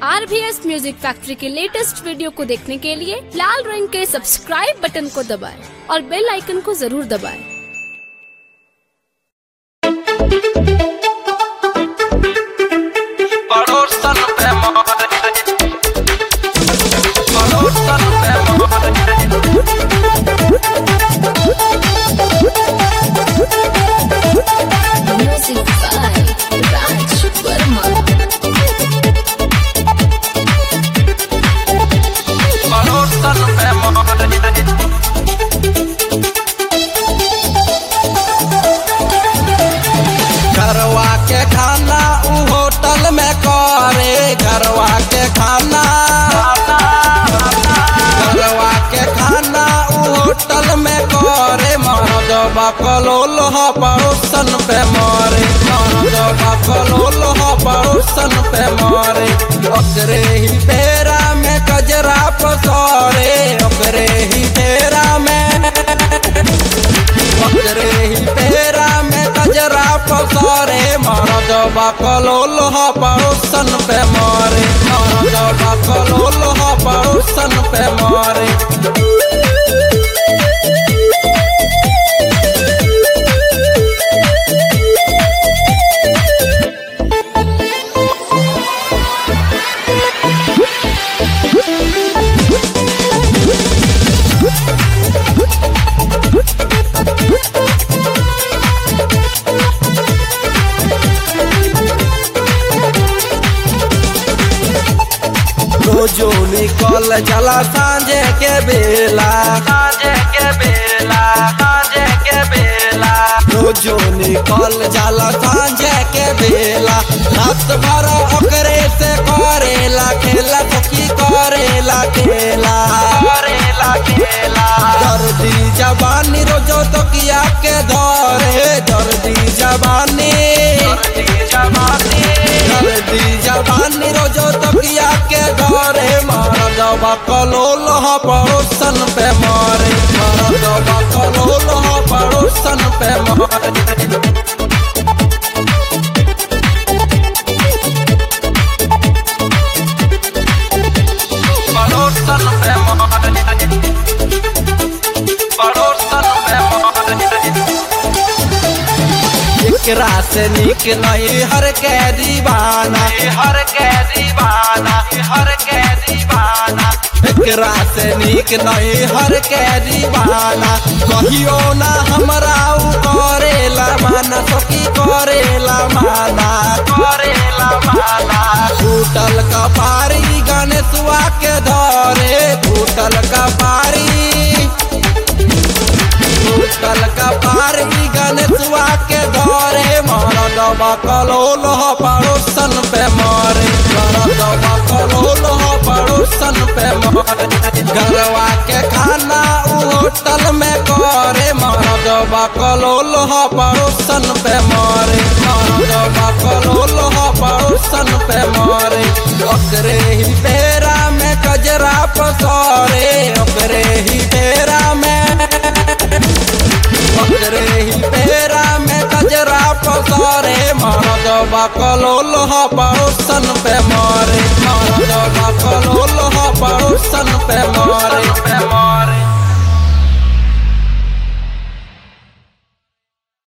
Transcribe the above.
आर B S music factory के latest video को देखने के लिए लाल रंग के सब्सक्राइब बटन को दबाएं और बेल आइकन को जरूर दबाएं। पड़ोसन पे मोहर पड़ोसन पे मोहर Music by Raj Verma. पड़ोसन पे मोहर घरवा के खाना उ होटल में करे घरवा के खाना घरवा के खाना उ होटल में करे मरद बकलोल ह पड़ोसन पे मारे मरद बकलोल ह पड़ोसन पे मारे ओकरे ही पेरा में कजरा पसरे ओकरे ही पेरा में ओकरे ही पेरा में कजरा पसरे मरद बकलोल ह पड़ोसन पे मारे मरद बकलोल ह पड़ोसन पे मारे रोजो निकल चला सांझे के बेला सांझे के बेला सांझे के बेला रोजो निकल जाला सांझे के बेला रात भर ओकरे से करेला खेला तो की करेला खेला करेला खेला दर्दी जवानी रोजो तो किया के धरे दर्दी जवानी दर्दी जवानी दर्दी जवानी रोजो तो किया के धरे मारा दबा कलोल ह पड़ोसन पे मारे मारा दबा कलोल ह पड़ोसन पे मारे पड़ोसन पे मारे पड़ोसन पे मारे एकरा से निक नहीं हर के दीवाना हर के दीवाना हर के दीवाना एकरा से निक नहीं हर के दीवाना कहियो ना हमरा उ करेला माना सखी करेला माना करेला माना टूटल कपारी गणेशवा के धरे टूटल कपारी टूटल कपारी गणेशवा के धरे मारा दबा कलोल ह पड़ोसन पे मारे मारा दबा कलोल ह पड़ोसन पे मारे घरवा के खाना उ होटल में करे मारा दबा कलोल ह पड़ोसन पे मारे मारा दबा कलोल ह पड़ोसन पे मारे ओकरे ही पेरा में कजरा पसरे ओकरे ही पेरा में ओकरे ही पेरा में कजरा पसरे मरद बकलोल ह पड़ोसन पे मारे मरद बकलोल